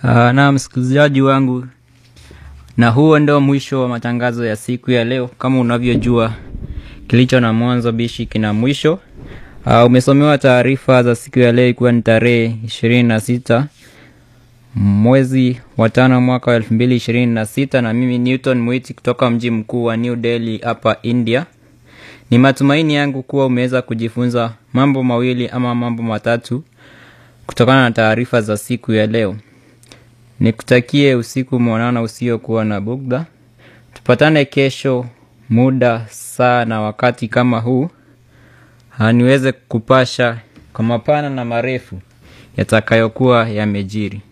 Uh, na msikilizaji wangu, na huo ndio mwisho wa matangazo ya siku ya leo. Kama unavyojua, kilicho na mwanzo bishi kina mwisho. Uh, umesomewa taarifa za siku ya leo ikiwa ni tarehe ishirini na sita mwezi wa tano mwaka wa elfu mbili ishirini na sita na mimi Newton Mwiti kutoka mji mkuu wa New Delhi hapa India. Ni matumaini yangu kuwa umeweza kujifunza mambo mawili ama mambo matatu kutokana na taarifa za siku ya leo. Nikutakie usiku mwanana usiokuwa na bugdha. Tupatane kesho muda saa na wakati kama huu, niweze kupasha kwa mapana na marefu yatakayokuwa yamejiri.